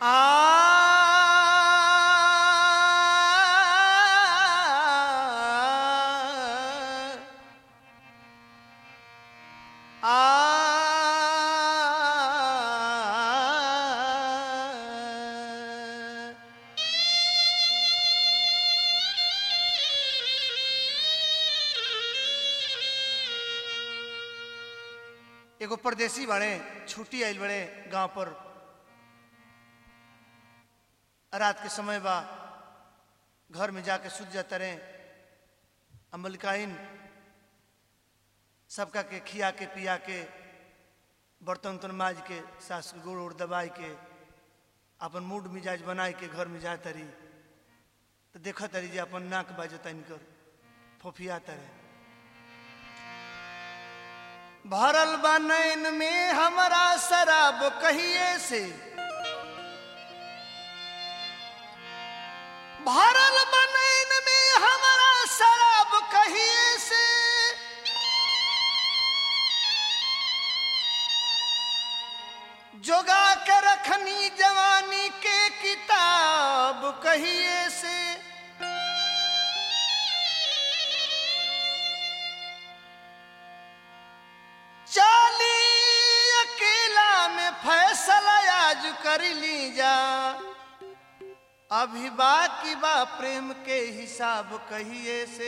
एगो परदेसी बाड़े छुट्टी आइल बड़े गांव पर रात के समय बा घर में जाके सुत जाता रहे अमलकाइन सबका के खिया के पिया के बर्तन उर्तन माज के सास के गोड़ उड़ दबाई के अपन मूड मिजाज बनाए के घर में जाता रही तो देखा तरी जे अपन नाक बाजता इनकर फोफिया तरे भरल बा नैन में हमरा शराब कहिए से भरल बा नैन में हमरा शराब कहिए से जोगा के रखनी जवानी के किताब कहिए से चाली अकेला में फैसला आज कर ली जा अभी बाकी बा प्रेम के हिसाब कहिए से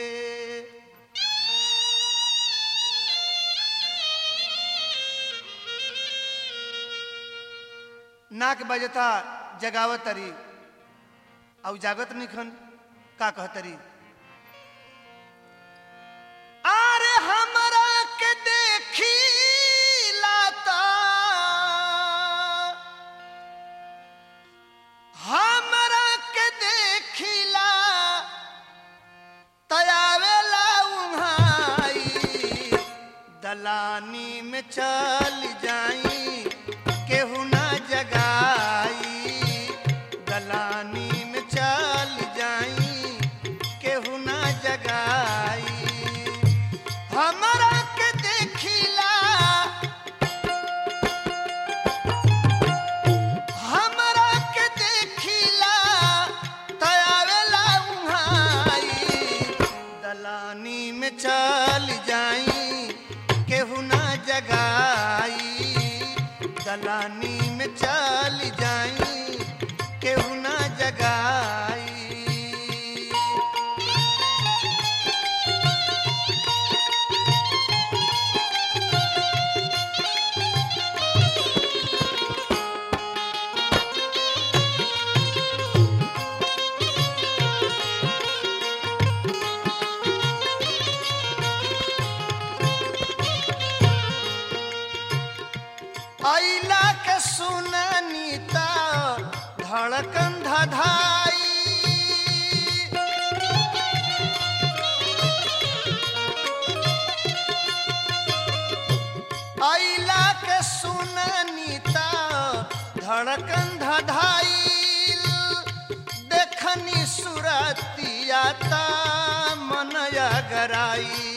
नाक बजता जगावत तरी और जागत निखन का कहतरी अरे हमरा के देखी लाता हमरा के देखिला तयावेला उहाई दलानी में चल जाई केहू ना जगाई दलानी में चल जाई केहू ना जगाई हमरा के देखिला हमरा के देखिला तयावेला उहाई दलानी में चल जाई केहू ना जगाई दलानी में चल जाई केहू ना जगाई अइला के सुननी त धड़कन धधाई अइला के सुननी त धड़कन धधाई देखनी सुरतिया त मन गराई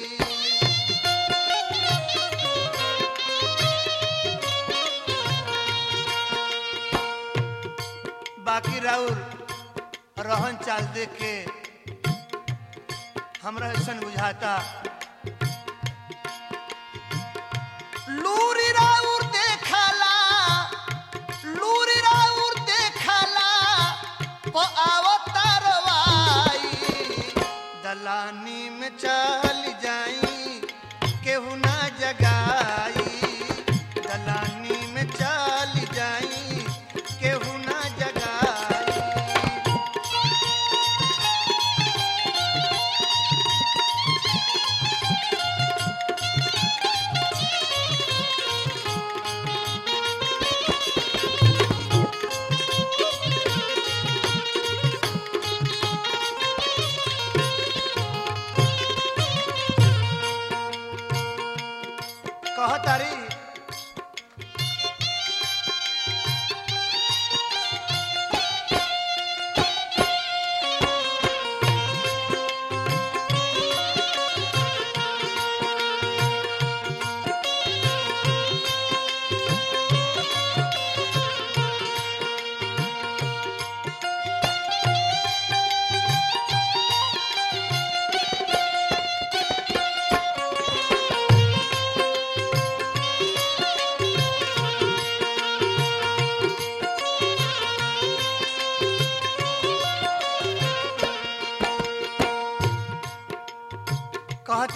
बाकी राउर रहन चाल देख के हमरा ऐसा बुझाता लूरी राउर देखला लूरी राउर देखला प अवतारवाई दलानी में चल जाई केहू ना जगाई दलानी में चल जाई केहू ना जगाई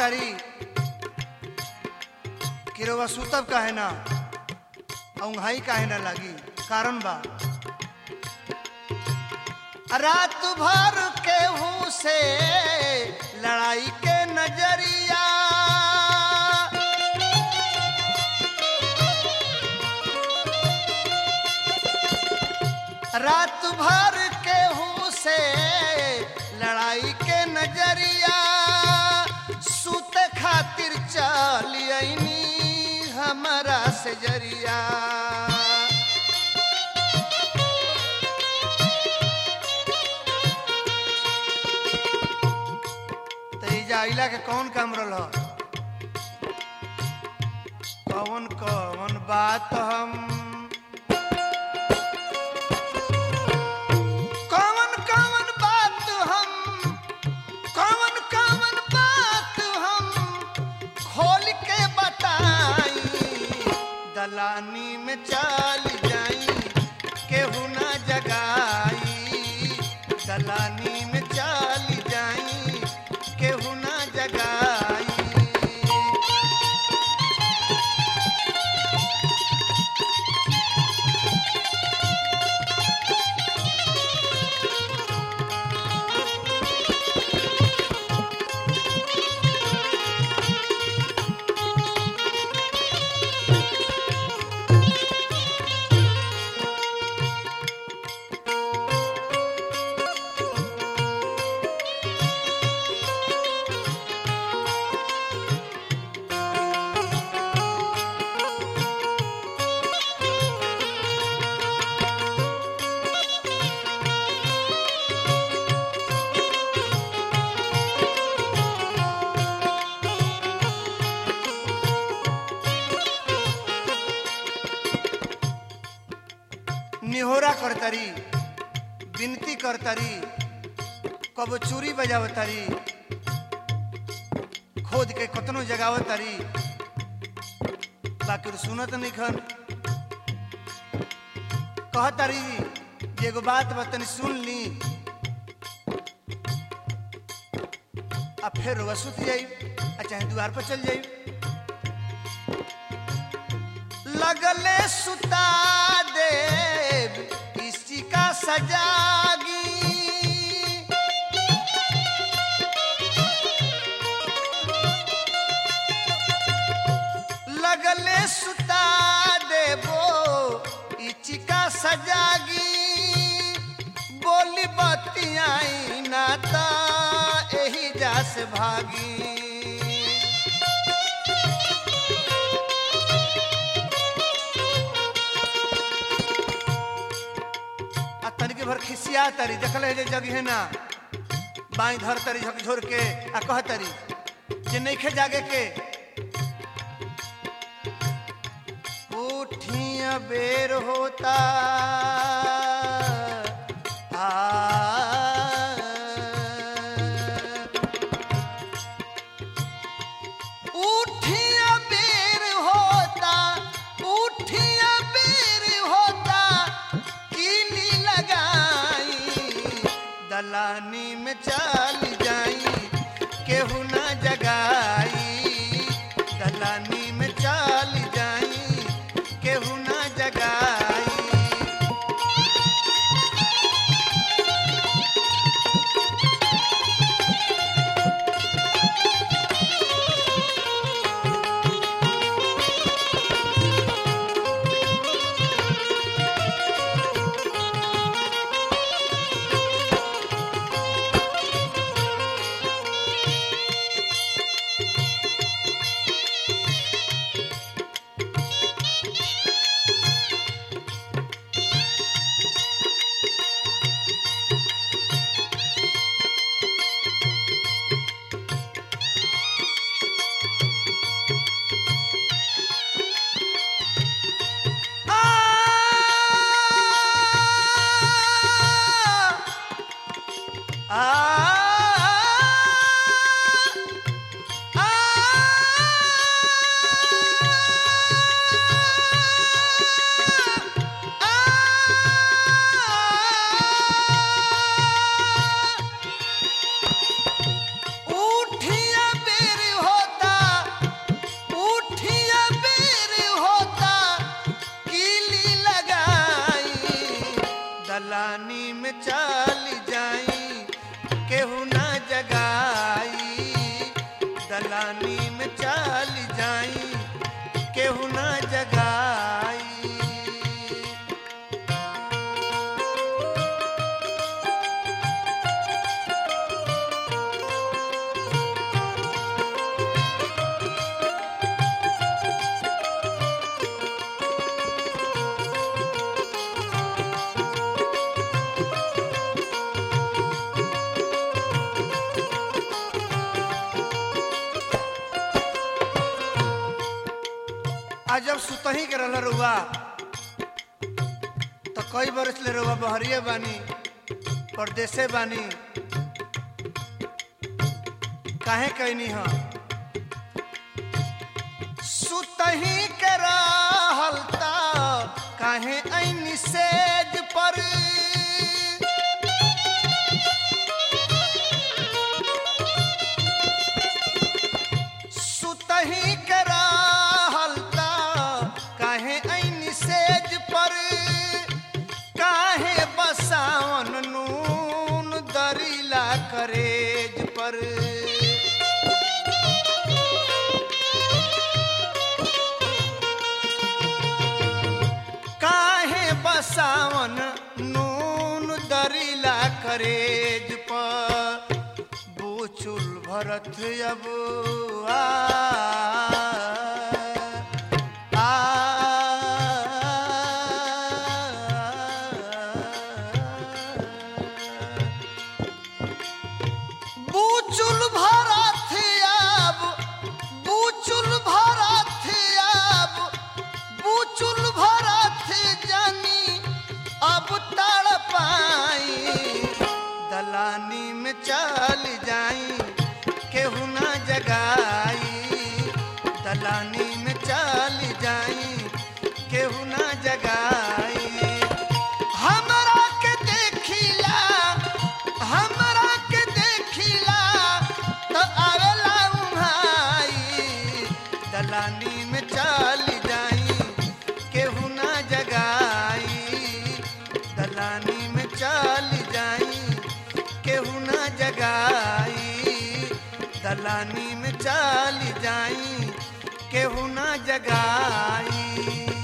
कहतारी कि रउआ सुतब काहे ना औंघाई काहे ना लागी कारण बा रात भर केहू से लड़ाई के नजरिया रात भर केहू से लड़ाई के नजरिया सुत खातिर चलियनी हमारा से जरिया तो ई जाइला के कौन काम रहा कौन कौन बात हम कौन कौन बात हम कौन कौन बात हम खोल के बताई दलानी में चल जाई केहू ना जगाई दलानी में चल जाई केहू ना जगाई निहोरा करतरी विनती करतरी कब चूरी बजावतरी खोद के कतनो जगावतरी बाकी सुनत नहीं खन कहतरी जे एगो बात बतनी सुन ली आ फिर वसुत जाई आ चाहे द्वार पर चल जाई लगले सुता देव इसी का सजागी लगले सुता देवो इसी का सजागी बोली बतियाई नाता एही जास भागी आ तनिके भर खिसिया तरी देखल है जे जगह ना बाई धर तरी झकझोर के आ कह तरी जे नइखे जागे के उठिया बेर होता आ उठिया बेर होता उठिया बेर होता कीली लगाई दलानी में चल जाई केहू ना जगाई दलानी में चल जाई केहू ना जगाई जब सुतही के रहल रुआ तो कई बरस ले रुआ बहरिए बानी परदेसे बानी काहे कहनी ह सुतही के रहल त काहे ऐनी सेज पर सुतही के रहल त काहे ऐनी सेज पर काहे बसावन नून दरीला करेज पर काहे बसावन नून दरीला करेज पर बूचुल भरत अब आ आ बूचुल भरत अब बूचुल भरत अब बूचुल भरत जानी अब तड़ पाई दलानी में चल जाई केहू ना जगाई दलानी में चल जाई केहू ना जगाई हमरा के देखिला हमरा के देखिला तो आवेला उहाई दलानी में चल जाई केहू ना जगाई दलानी में चल जाई केहू ना जगाई दलानी में चल जाई केहू ना जगाई